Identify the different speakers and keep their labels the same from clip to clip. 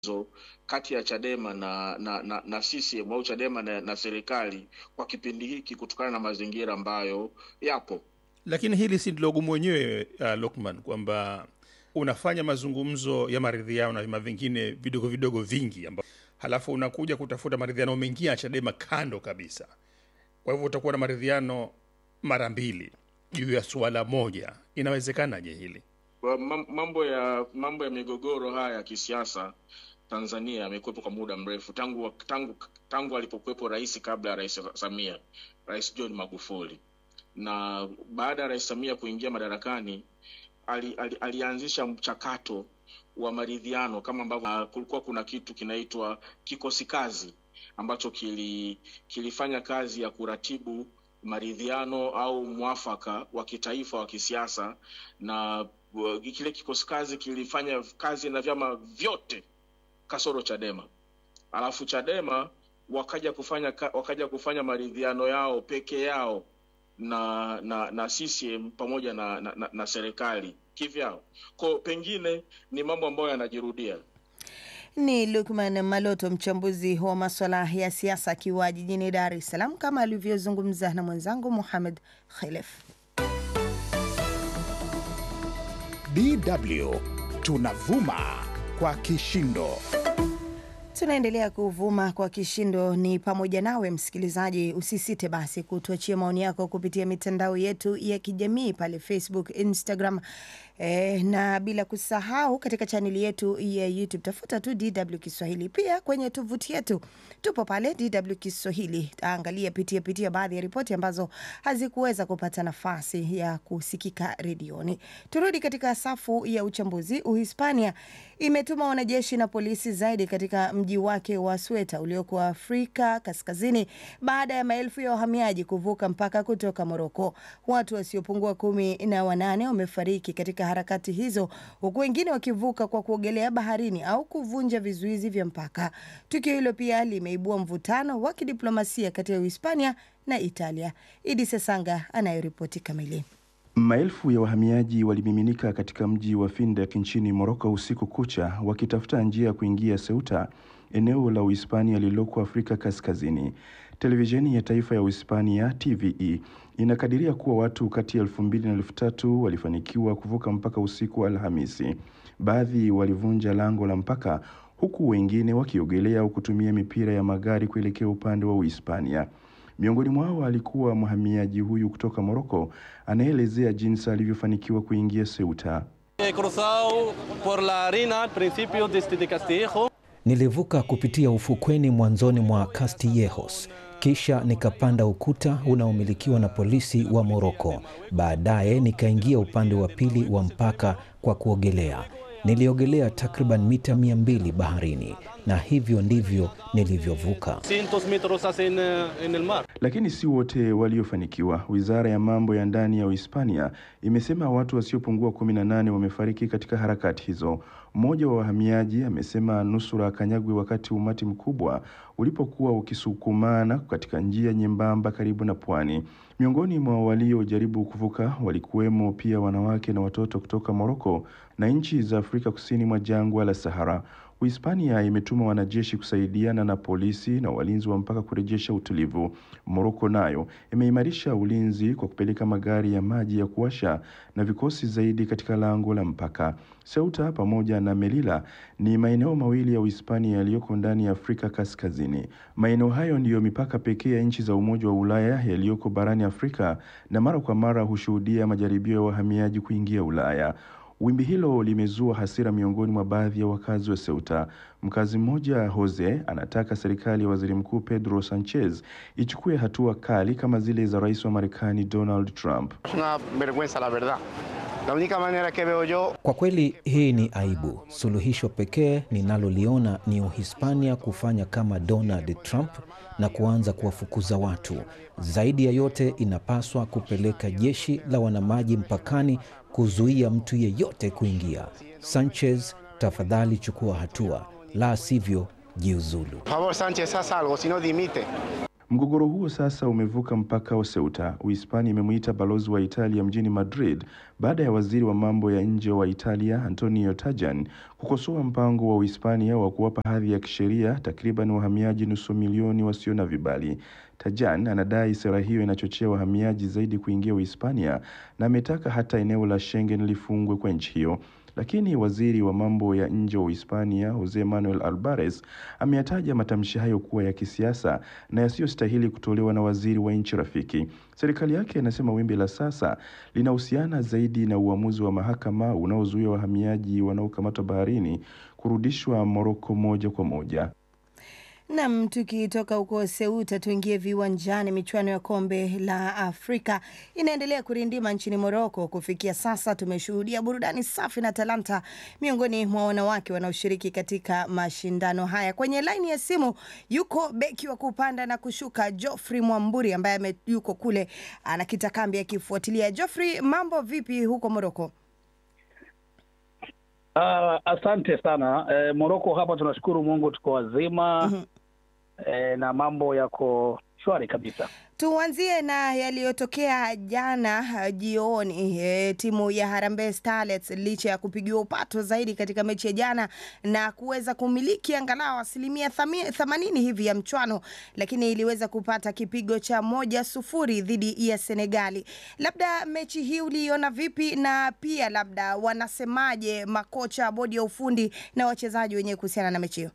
Speaker 1: kati ya Chadema na na, na, na CCM au Chadema na, na serikali kwa kipindi hiki kutokana na mazingira ambayo yapo.
Speaker 2: Lakini hili si ndilo gumu wenyewe uh, Lokman, kwamba unafanya mazungumzo ya maridhiano na vyama vingine vidogo vidogo vingi amba, halafu unakuja kutafuta maridhiano mengine ya Chadema kando kabisa. Kwa hivyo utakuwa na maridhiano mara mbili juu ya suala moja. Inawezekanaje hili?
Speaker 1: Kwa mam- mambo ya mambo ya migogoro haya ya kisiasa Tanzania yamekuwepo kwa muda mrefu tangu tangu tangu alipokuwepo rais kabla ya rais Samia, Rais John Magufuli, na baada ya rais Samia kuingia madarakani ali, ali, alianzisha mchakato wa maridhiano kama ambavyo uh, kulikuwa kuna kitu kinaitwa kikosi kazi ambacho kili, kilifanya kazi ya kuratibu maridhiano au mwafaka wa kitaifa wa kisiasa na uh, kile kikosi kazi kilifanya kazi na vyama vyote kasoro Chadema. Alafu Chadema wakaja kufanya ka- wakaja kufanya maridhiano yao peke yao na na na CCM pamoja na na, na, na serikali kivyao. Kwa pengine ni mambo ambayo yanajirudia.
Speaker 3: Ni Lukman Maloto, mchambuzi wa maswala ya siasa, akiwa jijini Dar es Salaam, kama alivyozungumza na mwenzangu Muhamed Khelef.
Speaker 4: DW tunavuma kwa kishindo.
Speaker 3: Tunaendelea kuvuma kwa kishindo, ni pamoja nawe msikilizaji. Usisite basi kutuachia maoni yako kupitia mitandao yetu ya kijamii pale Facebook, Instagram eh, na bila kusahau katika chaneli yetu ya YouTube, tafuta tu DW Kiswahili. Pia kwenye tovuti yetu tupo pale DW Kiswahili. Angalia, pitia pitia baadhi ya ripoti ambazo hazikuweza kupata nafasi ya kusikika redioni. Turudi katika safu ya uchambuzi. Uhispania imetuma wanajeshi na polisi zaidi katika mji wake wa Sweta ulioko Afrika Kaskazini baada ya maelfu ya wahamiaji kuvuka mpaka kutoka Moroko. Watu wasiopungua kumi na wanane wamefariki katika harakati hizo, huku wengine wakivuka kwa kuogelea baharini au kuvunja vizuizi vya mpaka. Tukio hilo pia limeibua mvutano wa kidiplomasia kati ya Uhispania na Italia. Idi Sesanga anayoripoti kamili.
Speaker 5: Maelfu ya wahamiaji walimiminika katika mji wa Findek nchini Moroko usiku kucha wakitafuta njia ya kuingia Ceuta, eneo la Uhispania lililoko Afrika Kaskazini. Televisheni ya taifa ya Uhispania TVE inakadiria kuwa watu kati ya elfu mbili na elfu tatu walifanikiwa kuvuka mpaka usiku wa Alhamisi. Baadhi walivunja lango la mpaka huku wengine wakiogelea au kutumia mipira ya magari kuelekea upande wa Uhispania. Miongoni mwao alikuwa mhamiaji huyu kutoka Moroko anayeelezea jinsi alivyofanikiwa kuingia Ceuta.
Speaker 6: He cruzado por la arena al principio desde de Castillejo.
Speaker 7: Nilivuka kupitia ufukweni mwanzoni mwa Castillejos, kisha nikapanda ukuta unaomilikiwa na polisi wa Moroko. Baadaye nikaingia upande wa pili wa mpaka kwa kuogelea. Niliogelea takriban mita mia mbili baharini, na hivyo ndivyo nilivyovuka.
Speaker 6: Cientos metros hacen eh, en el mar.
Speaker 5: Lakini si wote waliofanikiwa. Wizara ya mambo ya ndani ya Uhispania imesema watu wasiopungua 18 wamefariki katika harakati hizo. Mmoja wa wahamiaji amesema nusura akanyagwe wakati umati mkubwa ulipokuwa ukisukumana katika njia nyembamba karibu na pwani. Miongoni mwa waliojaribu kuvuka walikuwemo pia wanawake na watoto kutoka Moroko na nchi za Afrika kusini mwa jangwa la Sahara. Uhispania imetuma wanajeshi kusaidiana na polisi na walinzi wa mpaka kurejesha utulivu. Moroko nayo imeimarisha ulinzi kwa kupeleka magari ya maji ya kuwasha na vikosi zaidi katika lango la mpaka. Ceuta pamoja na Melilla ni maeneo mawili ya Uhispania yaliyoko ndani ya Afrika Kaskazini. Maeneo hayo ndiyo mipaka pekee ya nchi za Umoja wa Ulaya yaliyoko barani Afrika na mara kwa mara hushuhudia majaribio ya wahamiaji kuingia Ulaya. Wimbi hilo limezua hasira miongoni mwa baadhi ya wakazi wa Ceuta. Mkazi mmoja Jose anataka serikali ya waziri mkuu Pedro Sanchez ichukue hatua kali kama zile za rais wa Marekani Donald Trump.
Speaker 8: Es una vergüenza, la verdad. La única manera que veo yo
Speaker 7: Kwa kweli hii ni aibu. Suluhisho pekee ninaloliona ni Uhispania kufanya kama Donald Trump na kuanza kuwafukuza watu. Zaidi ya yote, inapaswa kupeleka jeshi la wanamaji mpakani kuzuia mtu yeyote kuingia. Sanchez, tafadhali chukua hatua, la sivyo jiuzulu.
Speaker 8: Por favor, Sánchez, haz algo, si no dimite.
Speaker 5: Mgogoro huo sasa umevuka mpaka wa Ceuta. Uhispania imemuita balozi wa Italia mjini Madrid baada ya waziri wa mambo ya nje wa Italia Antonio Tajani kukosoa mpango wa Uhispania wa kuwapa hadhi ya kisheria takriban wahamiaji nusu milioni wasio na vibali. Tajan anadai sera hiyo inachochea wahamiaji zaidi kuingia Uhispania na ametaka hata eneo la Schengen lifungwe kwa nchi hiyo. Lakini waziri wa mambo ya nje wa Uhispania Jose Manuel Albares ameyataja matamshi hayo kuwa ya kisiasa na yasiyostahili kutolewa na waziri wa nchi rafiki. Serikali yake inasema wimbi la sasa linahusiana zaidi na uamuzi wa mahakama unaozuia wahamiaji wanaokamatwa baharini kurudishwa Moroko moja kwa moja.
Speaker 3: Nam, tukitoka huko Ceuta tuingie viwanjani. Michuano ya kombe la Afrika inaendelea kurindima nchini Moroko. Kufikia sasa tumeshuhudia burudani safi na talanta miongoni mwa wanawake wanaoshiriki katika mashindano haya. Kwenye laini ya simu yuko beki wa kupanda na kushuka Geoffrey Mwamburi ambaye ame- yuko kule anakita kambi akifuatilia. Geoffrey, mambo vipi huko Moroko?
Speaker 9: Uh, asante sana eh, Moroko hapa tunashukuru Mungu tuko wazima
Speaker 3: Mhm.
Speaker 9: eh, na mambo yako shwari kabisa.
Speaker 3: Tuanzie na yaliyotokea jana uh, jioni. E, timu ya Harambee Starlets licha ya kupigiwa upato zaidi katika mechi ya jana na kuweza kumiliki angalau asilimia thami- themanini hivi ya mchwano, lakini iliweza kupata kipigo cha moja sufuri dhidi ya Senegali. Labda mechi hii uliiona vipi, na pia labda wanasemaje makocha, bodi ya ufundi na wachezaji wenyewe kuhusiana na mechi hiyo?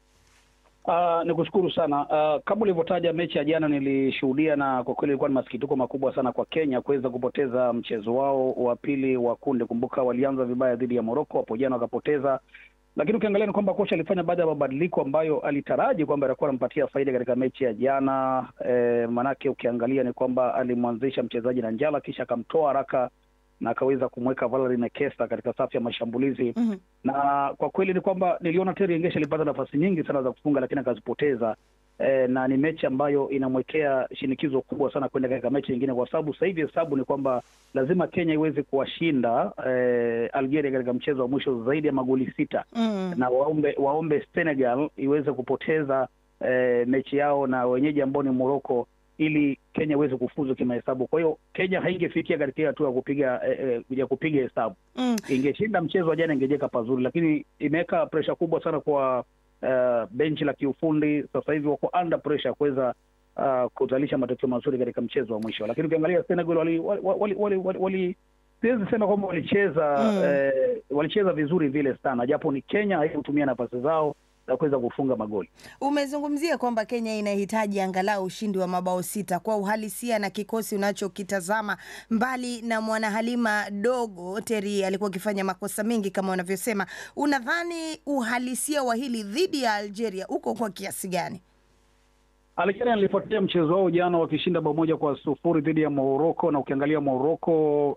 Speaker 9: Uh, ni kushukuru sana uh, kama ulivyotaja mechi ya jana nilishuhudia, na kwa kweli ilikuwa ni masikitiko makubwa sana kwa Kenya kuweza kupoteza mchezo wao wa pili wa kundi. Kumbuka walianza vibaya dhidi ya Morocco hapo jana wakapoteza, lakini ukiangalia ni kwamba kocha alifanya baadhi ya mabadiliko ambayo alitaraji kwamba atakuwa anampatia faida katika mechi ya jana. Eh, manake ukiangalia ni kwamba alimwanzisha mchezaji na Njala kisha akamtoa haraka na akaweza kumweka Valerie Nekesa katika safu ya mashambulizi
Speaker 3: Mhm.
Speaker 9: na kwa kweli ni kwamba niliona Terry Engesha alipata nafasi nyingi sana za kufunga lakini akazipoteza. E, na ni mechi ambayo inamwekea shinikizo kubwa sana kwenda katika mechi nyingine, kwa sababu sasa hivi hesabu ni kwamba lazima Kenya iweze kuwashinda e, Algeria katika mchezo wa mwisho zaidi ya magoli sita
Speaker 3: Mm.
Speaker 9: na waombe waombe Senegal iweze kupoteza e, mechi yao na wenyeji ambao ni Morocco ili Kenya iweze kufuzu kimahesabu. Kwa hiyo Kenya haingefikia katika hiyo hatua ya kupiga e, e, ya kupiga hesabu
Speaker 3: Mm.
Speaker 9: ingeshinda mchezo wa jana ingejeka pazuri, lakini imeweka presha kubwa sana kwa uh, benchi la kiufundi. Sasa hivi wako under pressure kuweza uh, kuzalisha matokeo mazuri katika mchezo wa mwisho, lakini ukiangalia Senegal wali, wali, wali, wali, wali, wali siwezi sema kwamba walicheza
Speaker 3: Mm.
Speaker 9: eh, walicheza vizuri vile sana, japo ni Kenya haikutumia nafasi zao za kuweza kufunga magoli.
Speaker 3: Umezungumzia kwamba Kenya inahitaji angalau ushindi wa mabao sita. Kwa uhalisia na kikosi unachokitazama, mbali na mwanahalima dogo Teri alikuwa akifanya makosa mengi kama wanavyosema, unadhani uhalisia wa hili dhidi ya Algeria uko kwa kiasi gani?
Speaker 9: Algeria nilifuatilia mchezo wao jana wakishinda bao moja kwa sufuri dhidi ya Morocco, na ukiangalia Morocco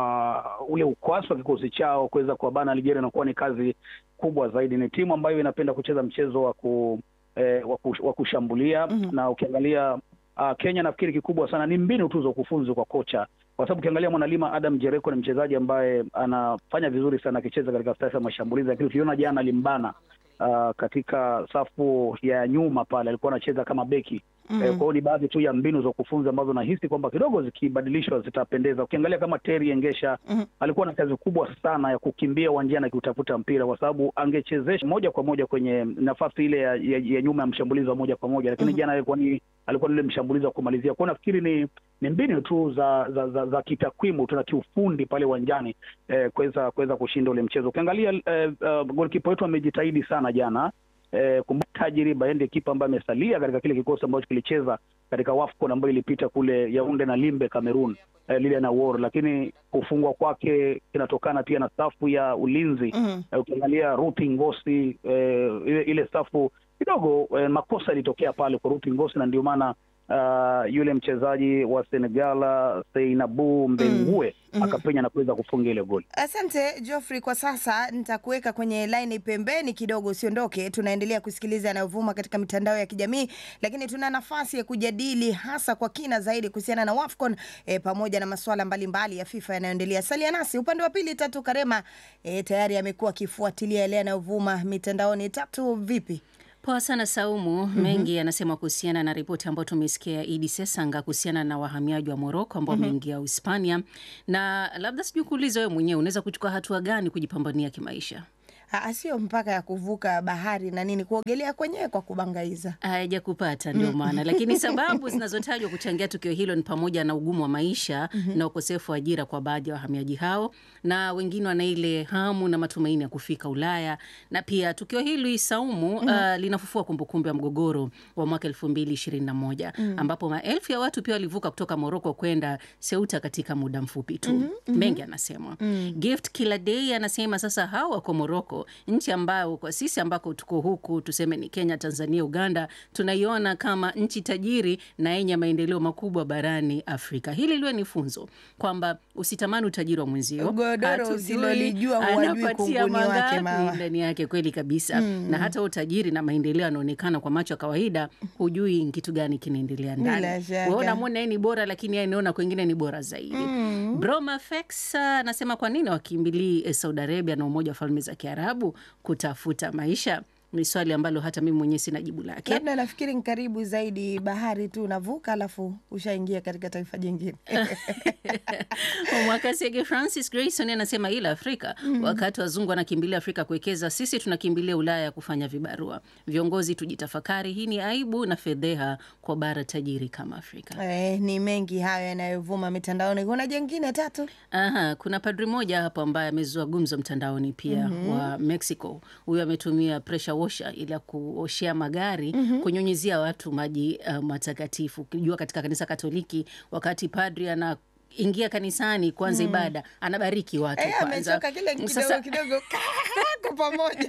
Speaker 9: uh, ule ukwasi wa kikosi chao kuweza kuwabana Algeria inakuwa ni kazi kubwa zaidi. Ni timu ambayo inapenda kucheza mchezo wa ku, eh, wa kush- wa kushambulia
Speaker 3: Mhm.
Speaker 9: na ukiangalia uh, Kenya nafikiri kikubwa sana ni mbinu tu za ukufunzi kwa kocha, kwa sababu ukiangalia mwanalima Adam Jereko ni mchezaji ambaye anafanya vizuri sana akicheza katika safu ya mashambulizi, lakini ukiona jana alimbana uh, katika safu ya nyuma pale alikuwa anacheza kama beki
Speaker 3: Mm.
Speaker 9: Eh, kwa hiyo ni baadhi tu ya mbinu za kufunza ambazo nahisi kwamba kidogo zikibadilishwa zitapendeza. Ukiangalia kama Terry Engesha
Speaker 3: Mhm.
Speaker 9: alikuwa na kazi kubwa sana ya kukimbia uwanjani akiutafuta mpira, kwa sababu angechezesha moja kwa moja kwenye nafasi ile ya, ya, ya nyuma ya mshambulizi wa moja kwa moja, lakini
Speaker 3: Mhm.
Speaker 9: jana alikuwa ni alikuwa ni yule mshambulizi wa kumalizia. Kwa hiyo nafikiri ni ni mbinu tu za za, za, za kitakwimu tu na kiufundi pale uwanjani eh, kuweza kuweza kushinda ule mchezo. Ukiangalia eh, uh, golikipa wetu amejitahidi sana jana eh, kumbuka tajriba yeye ndiye kipa ambaye amesalia katika kile kikosi ambacho kilicheza katika WAFCON ambayo ilipita kule Yaunde na Limbe Cameroon, eh, Lilian Awor, lakini kufungwa kwake kinatokana pia na safu ya ulinzi
Speaker 3: Mhm.
Speaker 9: eh, ukiangalia Ruth Ngosi eh, ile, ile safu kidogo eh, makosa yalitokea pale kwa Ruth Ngosi na ndio maana uh, yule mchezaji wa Senegala Seinabu Mbengue
Speaker 3: Mhm.
Speaker 9: akapenya na kuweza kufunga ile goli.
Speaker 3: Asante Geoffrey, kwa sasa nitakuweka kwenye laini pembeni kidogo, usiondoke. Tunaendelea kusikiliza yanayovuma katika mitandao ya kijamii, lakini tuna nafasi ya kujadili hasa kwa kina zaidi kuhusiana na WAFCON e, pamoja na masuala mbalimbali ya FIFA yanayoendelea. Salia nasi upande wa pili. Tatu Karema e, tayari amekuwa akifuatilia yale yanayovuma mitandaoni. Tatu, vipi?
Speaker 10: Poa sana Saumu. Mengi yanasema kuhusiana na ripoti ambayo tumesikia Idi Sesanga kuhusiana na wahamiaji wa Moroko ambao wameingia Uhispania, na labda sijui kuuliza wewe mwenyewe unaweza kuchukua hatua gani kujipambania kimaisha?
Speaker 3: Ah, sio mpaka ya kuvuka bahari na nini, kuogelea kwenyewe kwa kubangaiza.
Speaker 10: Haja kupata ndio maana, lakini sababu zinazotajwa kuchangia tukio hilo ni pamoja na ugumu wa maisha na ukosefu wa ajira kwa baadhi ya wahamiaji hao, na wengine wana ile hamu na matumaini ya kufika Ulaya. Na pia tukio hili Saumu, uh, linafufua kumbukumbu ya mgogoro wa mwaka elfu mbili ishirini na moja ambapo maelfu ya watu pia walivuka kutoka Moroko kwenda Ceuta katika muda mfupi tu. Mengi anasema Gift Kila Day anasema sasa hao wako Moroko, nchi ambayo kwa sisi ambako tuko huku tuseme ni Kenya, Tanzania, Uganda, tunaiona kama nchi tajiri na yenye maendeleo makubwa barani Afrika. Hili liwe ni funzo kwamba usitamani utajiri wa mwenzio,
Speaker 3: Godoro
Speaker 10: hatujui
Speaker 3: usilolijua huwajui
Speaker 10: anapatia
Speaker 3: kunguni wake
Speaker 10: mangapi
Speaker 3: mawa.
Speaker 10: ndani yake. Kweli kabisa na hata utajiri na maendeleo yanaonekana kwa macho ya kawaida, hujui kitu gani kinaendelea
Speaker 3: Bila
Speaker 10: ndani.
Speaker 3: shaka.
Speaker 10: Wewe unamwona yeye ni bora, lakini yeye anaona kwengine ni bora zaidi. Broma Fex anasema kwa nini wakimbilii eh, Saudi Arabia na Umoja wa Falme za Kiarabu kutafuta maisha? Ni swali ambalo hata mimi mwenyewe sina jibu lake.
Speaker 3: Labda nafikiri ni karibu zaidi bahari tu, unavuka alafu ushaingia katika taifa jingine.
Speaker 10: Mwakasege Francis Grayson anasema ila Afrika wakati wazungu wanakimbilia Afrika kuwekeza, sisi tunakimbilia Ulaya kufanya vibarua. Viongozi tujitafakari, hii ni aibu na fedheha kwa bara tajiri kama Afrika.
Speaker 3: Eh, ni mengi hayo yanayovuma mitandaoni. Kuna jengine tatu
Speaker 10: Aha, kuna padri mmoja hapo ambaye amezua gumzo mtandaoni pia wa Mexico. Huyu ametumia pressure washer ili ya kuoshea magari kunyunyizia watu maji uh, matakatifu. Ukijua katika kanisa Katoliki wakati padri ana ingia kanisani kuanza ibada anabariki watu
Speaker 3: eh,
Speaker 10: kwanza.
Speaker 3: amechoka kile kidogo
Speaker 10: Sasa-
Speaker 3: kidogo kwa pamoja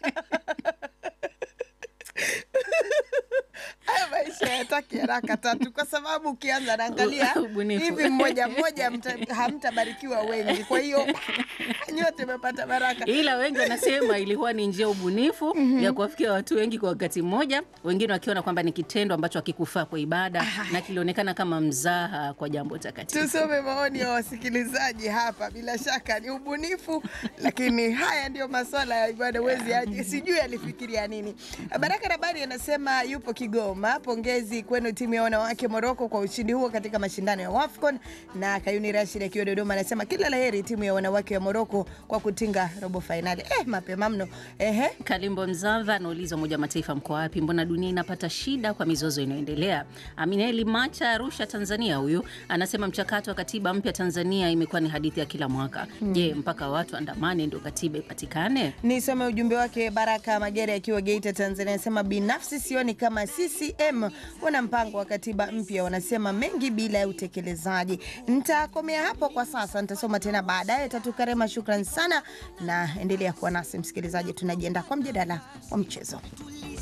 Speaker 3: Haya maisha yataki haraka tatu, kwa sababu ukianza naangalia
Speaker 10: Ubunifu.
Speaker 3: hivi mmoja mmoja mta- hamtabarikiwa wengi, kwa hiyo nyote mmepata baraka.
Speaker 10: ila wengi wanasema ilikuwa ni njia ubunifu ya kuwafikia watu wengi kwa wakati mmoja, wengine wakiona kwamba ni kitendo ambacho hakikufaa kwa ibada na kilionekana kama mzaha kwa jambo takatifu.
Speaker 3: Tusome maoni ya wasikilizaji hapa. Bila shaka ni ubunifu, lakini haya ndio maswala ya ibada. Wezi aje, sijui alifikiria nini. Baraka Rabani anasema yupo Kigoma. Pongezi kwenu timu ya wanawake Moroko kwa ushindi huo katika mashindano ya WAFCON. Na Kayuni Rashid akiwa Dodoma anasema kila laheri timu ya wanawake wa Moroko kwa kutinga robo fainali. Eh, mapema mno. Ehe.
Speaker 10: Kalimbo Mzava anauliza Umoja wa Mataifa mko wapi? Mbona dunia inapata shida kwa mizozo inayoendelea? Amineli Macha Arusha, Tanzania, huyu anasema mchakato wa katiba mpya Tanzania imekuwa ni hadithi ya kila mwaka. Je, mpaka watu andamane ndio katiba ipatikane?
Speaker 3: Nisome ujumbe wake. Baraka Magere akiwa Geita, Tanzania, anasema binafsi sioni kama CCM wana mpango wa katiba mpya, wanasema mengi bila ya utekelezaji. Nitakomea hapo kwa sasa, nitasoma tena baadaye. Tatu Karema, shukran sana, na endelea kuwa nasi msikilizaji, tunajiandaa kwa mjadala wa mchezo.